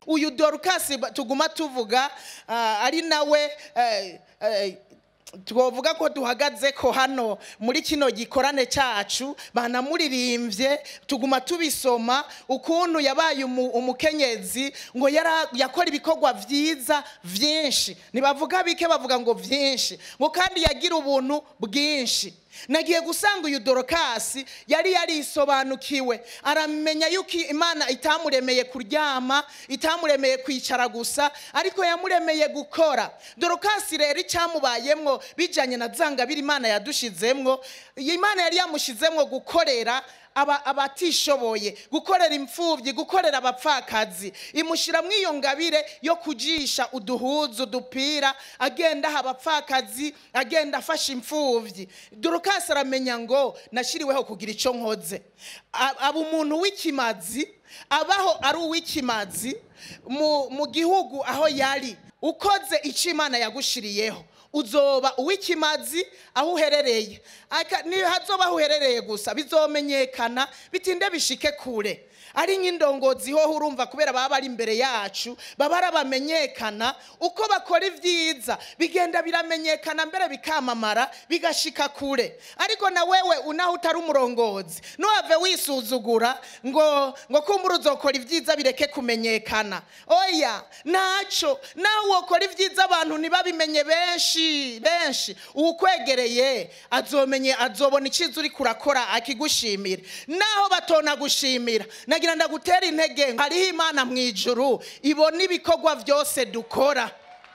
uyu dorukasi ba- tuguma tuvuga ah, ari nawe eh, eh, twovuga ko duhagaze ko hano muri kino gikorane cyacu banamuririmbye tuguma tubisoma ukuntu yabaye umu- umukenyezi ngo yara- yakora ibikorwa byiza byinshi ntibavuga bike bavuga ngo byinshi ngo kandi yagira ubuntu bwinshi nagiye gusanga uyu dorokasi yari yarisobanukiwe aramenya yuko imana itamuremeye kuryama itamuremeye kwicara gusa ariko yamuremeye gukora dorokasi rero icyamubayemwo bijyanye na zangabiri imana yadushizemwo imana yari yamushizemwo gukorera aba abatishoboye gukorera imfubyi gukorera abapfakazi imushyira mu iyo ngabire yo kujisha uduhuzu udupira agenda aha abapfakazi agenda afasha imfubyi dorokasi aramenya ngo nashyiriweho kugira icyo nkoze A- aba umuntu w'ikimazi abaho ari uw'ikimazi mu, mu gihugu aho yari ukoze icyo imana yagushiriyeho uzoba uw'ikimazi aho uherereye Aka- ntihazoba aho uherereye gusa bizomenyekana bitinde bishike kure ari nk'indongozi ho urumva kubera baba bari imbere yacu baba arabamenyekana uko bakora ibyiza bigenda biramenyekana mbere bikamamara bigashika kure ariko na wewe unaho utari umurongozi ntuhave wisuzugura ngo ngo kumbura uzokora ibyiza bireke kumenyekana oya ntacyo nawe wokora ibyiza abantu ntibabimenye benshi benshi uwukwegereye azomenye azobona icyiza uri kurakora akigushimira naho batonagushimira nagira ndagutera intege hariho imana mu ijuru ibona ibikorwa byose dukora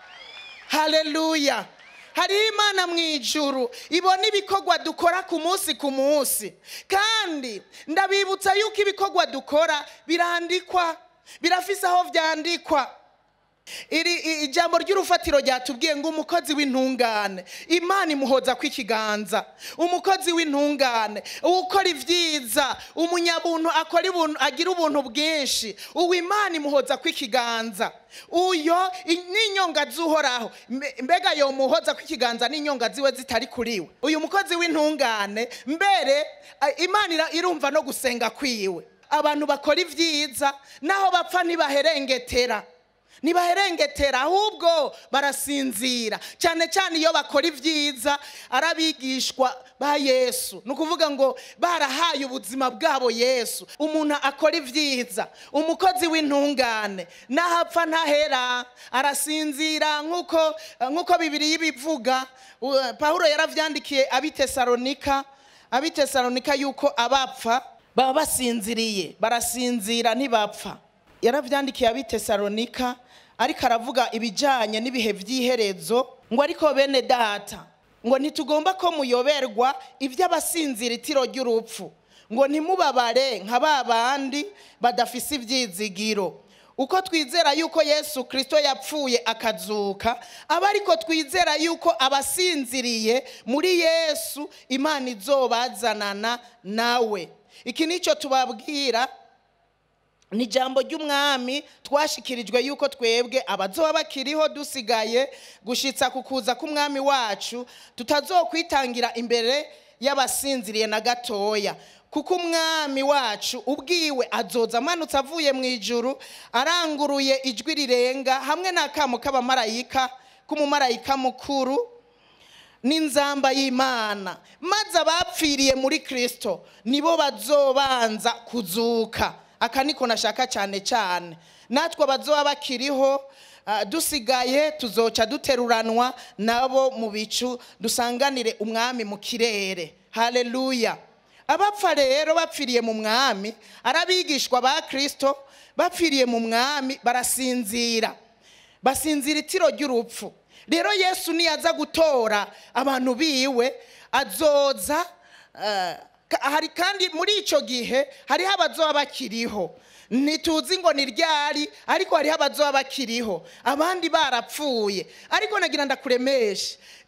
haleluya hariho imana mu ijuru ibona ibikorwa dukora ku munsi ku munsi kandi ndabibutsa yuko ibikorwa dukora birandikwa birafise aho byandikwa iri i- ijambo ry'urufatiro ryatubwiye ngo umukozi w'intungane imana imuhoza kw'ikiganza umukozi w'intungane ukora ibyiza umunyabuntu akora ibuntu agira ubuntu bwinshi uwo imana imuhoza kw'ikiganza uyo i- n'inyonga z'uhoraho Mbe- mbega yomuhoza kw'ikiganza n'inyonga ziwe zitari kuri we uyu mukozi w'intungane mbere a- imana ira- irumva no gusenga kwiwe abantu bakora ibyiza naho bapfa ntibaherengetera ntibaherengetera ahubwo barasinzira cyane cyane iyo bakora ibyiza ari abigishwa ba yesu ni ukuvuga ngo barahaye ubuzima bwabo yesu umuntu akora ibyiza umukozi w'intungane n'ahapfa ntahera arasinzira nk'uko nk'uko bibiri y'ibivuga U- pawulo yaravyandikiye abitesalonika abitesalonika yuko abapfa baba basinziriye barasinzira ntibapfa yaravyandikiye abitesalonika ariko aravuga ibijyanye n'ibihe by'iherezo ngo ariko bene data ngo ntitugomba ko muyoberwa iby'abasinzira itiro ry'urupfu ngo ntimubabare nka ba bandi badafise ibyizigiro uko twizera yuko yesu kirisito yapfuye akazuka aba ariko twizera yuko abasinziriye muri yesu imana izobazanana nawe iki nicyo tubabwira ni ijambo ry'umwami twashikirijwe yuko twebwe abazoba bakiriho dusigaye gushyitsa ku kuza k'umwami wacu tutazokwitangira imbere y'abasinziriye na gatoya kuko umwami wacu ubwiwe azoza amanutse avuye mu ijuru aranguruye ijwi rirenga hamwe n'akamo k'abamarayika k'umumarayika mukuru n'inzamba y'imana maze abapfiriye muri kirisito nibo bazobanza kuzuka aka niko nashaka cyane cyane natwe abazoba bakiriho ah, dusigaye tuzoca duteruranwa nabo mu bicu dusanganire umwami mu kirere haleluya abapfa rero bapfiriye mu mwami ari abigishwa ba kirisito bapfiriye mu mwami barasinzira basinzira itiro ry'urupfu rero yesu niyaza gutora abantu biwe azoza eh, ka- hari kandi muri icyo gihe hariho abazoba bakiriho ntituzi ngo ni ryari ariko hariho abazoba bakiriho abandi barapfuye ariko nagira ndakuremeshe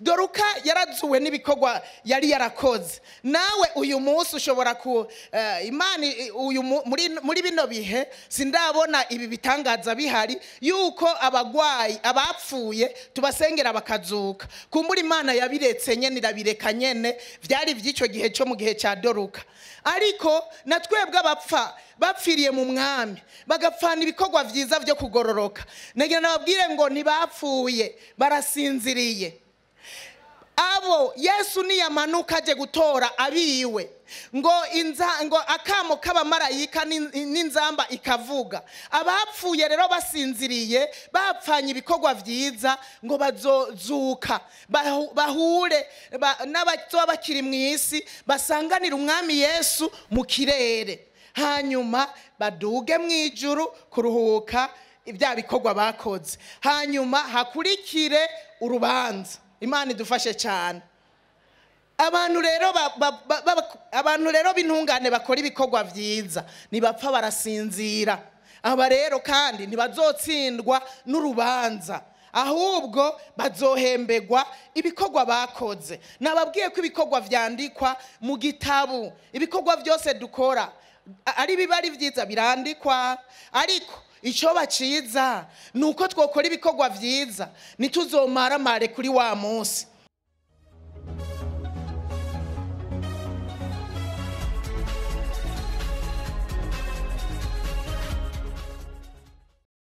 doruka yarazuwe n'ibikorwa yari yarakoze nawe uyu munsi ushobora ku eh, imana i- uyu mu- muri, muri bino bihe sindabona ibi bitangaza bihari yuko abagwayi abapfuye tubasengera bakazuka kumbura imana yabiretse nyene irabireka nyene vyari vy'ico gihe cyo mu gihe cya doruka ariko na twebwe abapfa bapfiriye mu mwami bagapfana ibikorwa vyiza vyo kugororoka nagira nababwire ngo ntibapfuye barasinziriye abo yesu niyamanuka aje gutora abiwe ngo inza ngo akamo k'abamarayika n'in- n'inzamba ikavuga abapfuye rero basinziriye bapfanye ibikorwa vyiza ngo bazozuka bahu- bahure ba- n'abazoba bakiri mu isi basanganire umwami yesu mu kirere hanyuma baduge mu ijuru kuruhuka ibya bikorwa bakoze hanyuma hakurikire urubanza imana idufashe cyane abantu rero ba- ba- ba- ba- abantu rero b'intungane bakora ibikorwa byiza ntibapfa barasinzira aba rero kandi ntibazotsindwa n'urubanza ahubwo bazohembegwa ibikorwa bakoze nababwiye ko ibikorwa vyandikwa mu gitabu ibikorwa byose dukora a- ari biba ari byiza birandikwa ariko icyo baciza ni uko twakora ibikorwa byiza ntituzomaramare kuri wa munsi